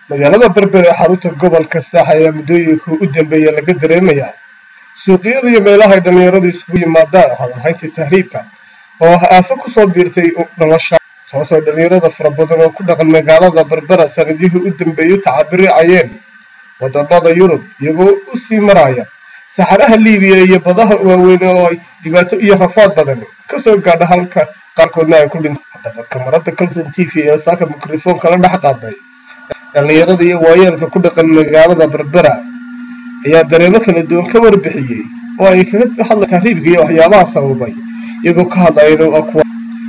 magaalada berber ee xarunta gobolka saax ayaa muddooyinka u dambeeya laga dareemayaa suuqyada iyo meelaha ay dhallinyaradu isugu yimaadaan hadalhaynta tahriibka oo ah aafo kusoo biirtay nolosha taasoo dhallinyarada fara badan oo ku dhaqan magaalada berbera sanadihii u dambeeyay u tacabiricayeen wadamada yurub iyagoo u sii maraya saxaraha liibiya iyo badaha waaweyn oo ay dhibaato iyo rafaad badan kasoo gaadha halka qaarkoodna ay ku dhinta haddaba kamarada calson t v ee saaka mikrofoonka la dhex qaaday dhallinyarada iyo waayeelka ku dhaqan magaalada berbera ayaa dareemo kala duwan ka warbixiyey oo ay kaga hadla tahriibka iyo waxyaabaha sababay iyagoo ka hadlayna waa kuwa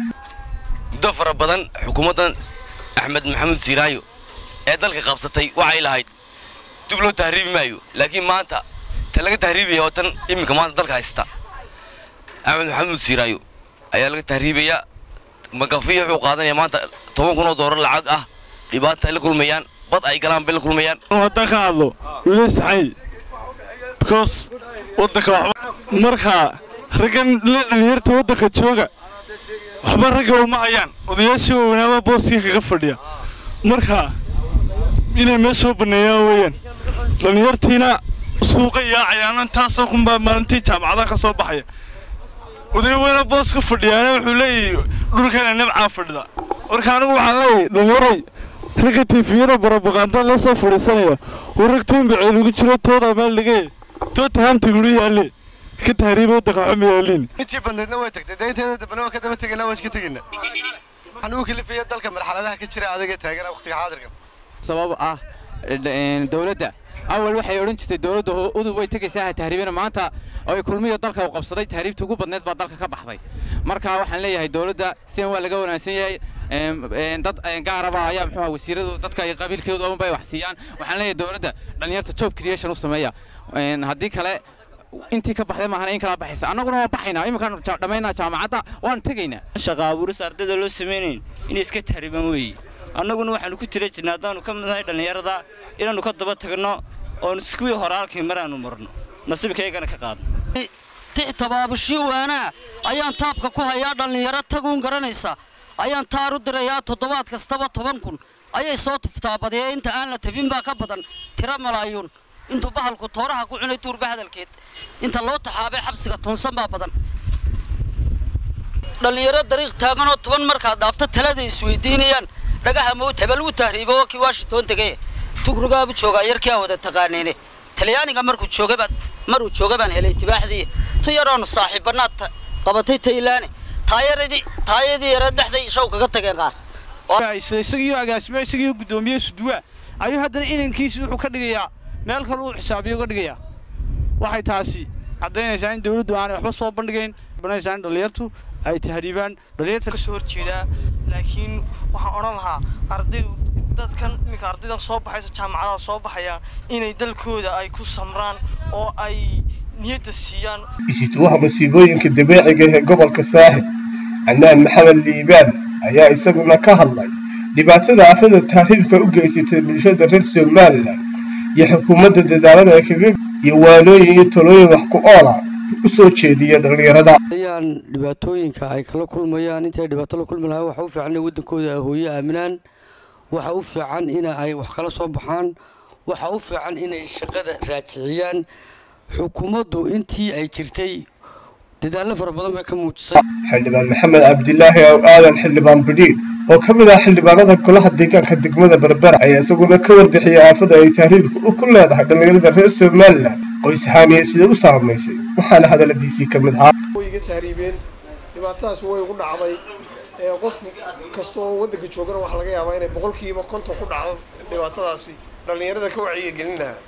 muddo fara badan xukuumaddan axmed maxamuud siiraayo ee dalka qabsatay waxay lahayd dib loo tahriibi maayo laakiin maanta ta laga tahriibaya oo tan iminka maanta dalka haysta axmed maxamuud siiraayo ayaa laga tahriibayaa magafiya wuxuu qaadanaya maanta toban kun oo doolar lacag ah dhibaata ay la kulmayaan bad ay galaan bay la kulmayaan waddan ka hadlo wili saxay because waddanka waxba markaa raggan la dhalinyarta waddanka jooga waxba ragga uma hayaan odayaashii waaweynaaba booskii kaga fadhiya marka inay meesha soo banneeyaan weeyaan dhallinyartiina suuqa yaacayaan intaasoo kunbaa maalintii jaamacadaha ka soo baxaya oday weyna boos ka fadhiyaana wuxuu leeyahay dhulkana nabcaa fadhida marka anigu waxaan leeyahay dhallinyaray ragga tiifiyada barabaqaanta la soo fadhiisanaya oo rag tuumbaceel ugu jiro tooda meel dhigay toota haamta guri yaalle ka tahriiba waddanka waxba ma yaaliin intii bandheedna way tagtay daynteeda dambena waa ka daba tegayna waa iska tegayna waxaan ugu kalifaya dalka marxaladaha ka jira adaga taagana waqtiga xaadirkan sabab ah dowladda awal waxay odhan jirtay dowladda udub way tegaysaa tahriibina maanta ay kulmiyo dalka u qabsaday tahriibta ugu badneed baa dalka ka baxday marka waxaan leeyahay dowladda sidan waa laga wanaagsan yahay dad gaaraba ayaa muxuu wasiiradu dadka ay qabiilkoodu awan bay wax siiyaan waxaan leeyahay dowladda dhalinyarta job creation u sameeya haddii kale intii ka baxday maahana in kala baxaysa annaguna waan baxaynaa iminkaan dhammaynaa jaamacadda waan tegaynaa shaqa abuuris ardayda loo samaynayn inay iska tahriibaan weeye annaguna waxaanu ku tira jirnaa haddaanu ka midnahay dhallinyarada inaannu ka daba tagno oon kuwii hore halkii maraannu marno nasiibkaygana ka qaadno tix tabaabushii waanaa ayaan taabka ku hayaa dhallinyaro taguun garanaysa ayaan taar u dirayaa toddobaad kastaba toban kun ayay soo tuftaa badiya inta aan la tabin baa ka badan tiro malaayuun intuu bahalku tooraha ku cunay duurba hadalkeed inta loo taxaabay xabsiga toonsan baa badan dhallinyaro dariiq taaganoo toban markaad dhaafto talada isweydiinayaan dhagaha mawt hebel uu tahriibo waa kii washington tegay tugrugaabu joogaa yarkii aan wada taqaanayne talyaaniga markuu joogabaan maruu jooga baan helay tibaaxdii tu yaroonu saaxiibbanaad qabatay taylaane taayadii taayadii yara dhexday shaw kaga tageen qaar isagiyo agaasimo isagiyo guddoomiye suduwa ayuu haddana inankiisi wuxuu ka dhigayaa meel kale uu xisaabiyo uga dhigayaa waxay taasi caddaynaysaa in dawladdu aanay waxba soo bandhigayn banaysaa in dhallinyartu ay tahriibaan dhallinyarta kasoo horjeedaa laakiin waxaan odhan lahaa ardaydu dadkan iminka ardayda soo baxaysa jaamacadaha soo baxaya inay dalkooda ay ku samraan oo ay niyadda siiyaan isituwaha masiibooyinka dabeeciga ee gobolka saaxib canaan maxamed liibaan ayaa isaguna ka hadlay dhibaatada aafada tahriibka u geysatay bulshada reer somalilan iyo xukuumadda dadaalada ay kaga iyo waanooyin iyo talooyin wax ku oola u soo jeediya dhallinyarada ayaan dhibaatooyinka ay kala kulmayaan intay dhibaato la kulmi lahaa waxa u fiican inay waddankooda hooyo aaminaan waxa u fiican in ay wax kala soo baxaan waxa u fiican inay shaqada raajiciyaan xukuumaddu intii ay jirtay dadaallo fara badan bay ka muujisay xildhibaan maxamed cabdilaahi ow aadan xildhibaan bidhiir oo ka mid ah xildhibaanada golaha deegaanka degmada berbera ayaa isaguna ka warbixiyay aafada ay tahriibka ku leedahay dhallinyarada reer somalilan qoys ahaaniye sida u saamaysay waxaana hadalladiisii ka mid ahaa way iga tahriibeen dhibaatadaas way ugu dhacday qof kasta oo waddanka joogana waxaa laga yaabaa inay boqolkiiba konton ku dhacdo dhibaatadaasi dhallinyarada ka wacyiga gelin lahaa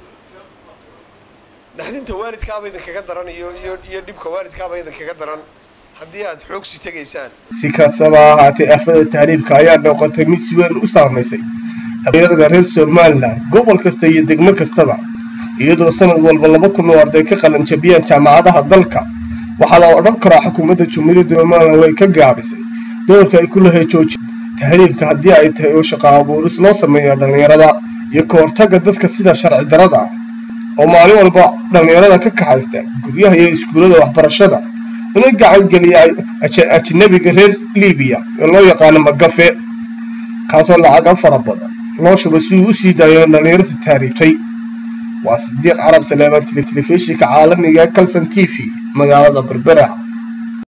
naxdinta waalidkaaba idinkaga daran iyo iyo iyo dhibka waalidkaaba idinkaga daran haddii aad xoogsi tegaysaan si kastaba ahaatee aafada tahriibka ayaa noqotay mid si weyn u saamaysay dhallinyarada reer somalilan gobol kasta iyo degmo kastaba iyadoo sanad walba laba kun oo arday ka qalanjabiyaan jaamacadaha dalka waxaa la odhan karaa xukuumadda jumhuuriyadda somalilan way ka gaabisay doorka ay ku lahay jooji tahriibka haddii ay tahay oo shaqo abuuris loo sameeyo dhallinyarada iyo ka hortagga dadka sida sharci darada ah oo maalin walba dhallinyarada ka kaxaysta guryaha iyo iskuullada waxbarashada una gacan geliya ajanabiga reer libiya ee loo yaqaano magafe kaasoo lacaga fara badan loo shubay si uu u sii daayo dhallinyarta tahriibtay waa sidiiq carab saleeman telefishinka caalamiga ee calson t v magaalada berbera